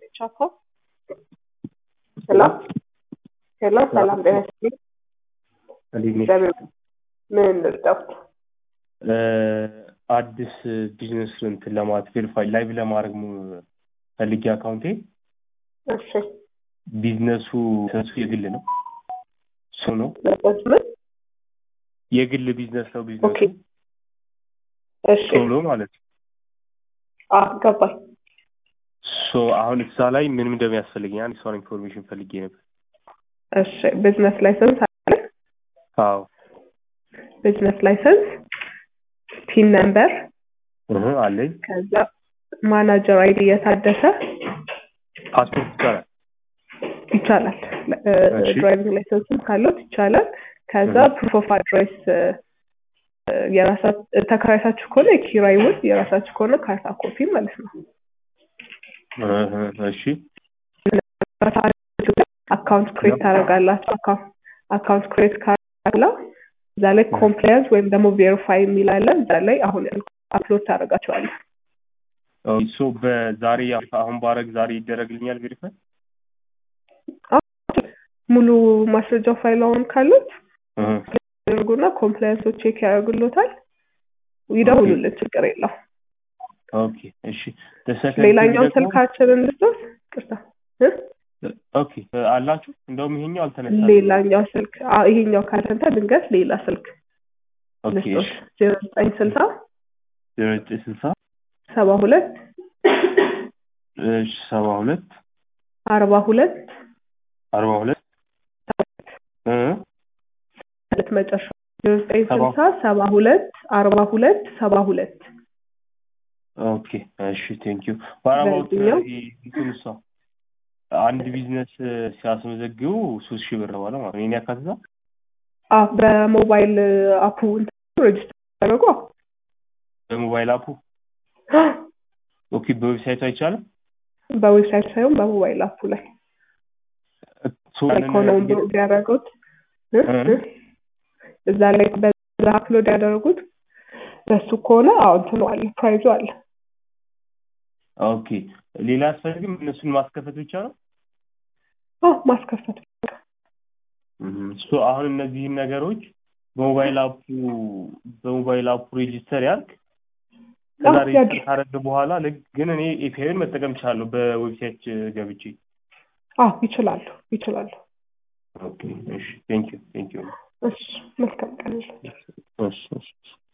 ቻኮ ሄሎ ሄሎ፣ ሰላም ጤና ይስጥልኝ። እንዴት ነሽ? እግዚአብሔር ምን ልርዳው? አዲስ ቢዝነስ እንትን ለማለት ቬሪፋይ ላይቭ ለማድረግ ሙ- ፈልጌ አካውንቴ እሺ ቢዝነሱ ሰንሱ የግል ነው እሱ ነው ለቆስ ምን የግል ቢዝነስ ነው ቢዝነሱ ኦኬ እሺ ሶሎ ማለት ነው። አ ገባኝ። ሶ አሁን እዛ ላይ ምንም እንደሚያስፈልገኝ አንድ ሰውን ኢንፎርሜሽን ፈልጌ ነበር። እሺ ቢዝነስ ላይሰንስ አለ? አዎ ቢዝነስ ላይሰንስ፣ ፒን ነምበር፣ እህ አለኝ። ከዛ ማናጀር አይዲ የታደሰ ፓስፖርት ይቻላል። ይቻላል። እሺ። ድራይቪንግ ላይሰንስም ካለት ይቻላል። ከዛ እህ። ፕሩፍ ኦፍ አድሬስ የራሳችሁ ተከራይታችሁ ከሆነ የኪራይ ውል የራሳችሁ ከሆነ ካርታ ኮፒ ማለት ነው። እህ፣ እሺ አካውንት ክሬት ታደርጋላችሁ። አካውንት አካውንት ክሬት ካላ እዛ ላይ ኮምፕላያንስ ወይም ደግሞ ቬሪፋይ የሚል አለ። እዛ ላይ አሁን አፕሎድ ታደርጋቸዋለህ። ኦኬ፣ ሶ በዛሬ አሁን ባረግ ዛሬ ይደረግልኛል ቬሪፋይ? ሙሉ ማስረጃው ፋይል አሁን ካሉት እህ፣ ያደርጉና ኮምፕላያንሶች ቼክ ያደርጉሎታል። ይደውሉልን፣ ችግር የለው። ኦኬ፣ እሺ The second ሌላኛው thing ደግሞ- ስልካችንን ልስጦት። ቅርታ እ? ኦኬ አላችሁ? እንደውም ይሄኛው አልተነሳም። ሌላኛው ስልክ አዎ፣ ይሄኛው ካልተንተ ድንገት ሌላ ስልክ ኦኬ፣ ልስጦት። እሺ ዜሮ ዘጠኝ ስልሳ ዜሮ ዘጠኝ ስልሳ ሰባ ሁለት እሺ ሰባ ሁለት አርባ ሁለት አርባ ሁለት እ ማለት መጨረሻ ዜሮ ዘጠኝ ሰባ- ስልሳ ሰባ ሁለት አርባ ሁለት ሰባ ሁለት ኦኬ እሺ ቴንክ ዩ ባራባውት በዚህኛው? እንትንሳ አንድ ቢዝነስ ሲያስመዘግቡ ሶስት ሺህ ብር በኋላ ማለት ነው ይሄን ያካትታል አዎ በሞባይል አፑ ሬጅስተር ያደረጉ በሞባይል አፑ ኦኬ በዌብሳይቱ አይቻልም በዌብሳይት ሳይሆን በሞባይል አፑ ላይ ሶ ያንን ኢኮኖሚ ያደረጉት እ? እ? እዛ ላይ በዛ አፕሎድ ያደረጉት በሱ ከሆነ አዎ እንትኑ አለ ፕራይዙ አለ ኦኬ ሌላ አያስፈልግም እነሱን ማስከፈት ብቻ ነው አዎ ማስከፈት ሶ አሁን እነዚህን ነገሮች በሞባይል አፑ በሞባይል አፑ ሬጂስተር ያልክ ከዛ አዎ፣ ሬጂስተር ያድርግ። ካደረግ በኋላ ልክ ግን እኔ ኤፒአይን መጠቀም እችላለሁ በዌብሳይት ገብቼ አዎ ይችላሉ ይችላሉ ኦኬ እሺ ቴንክ ዩ ቴንክ ዩ እሺ መልካም ቀን እሺ እሺ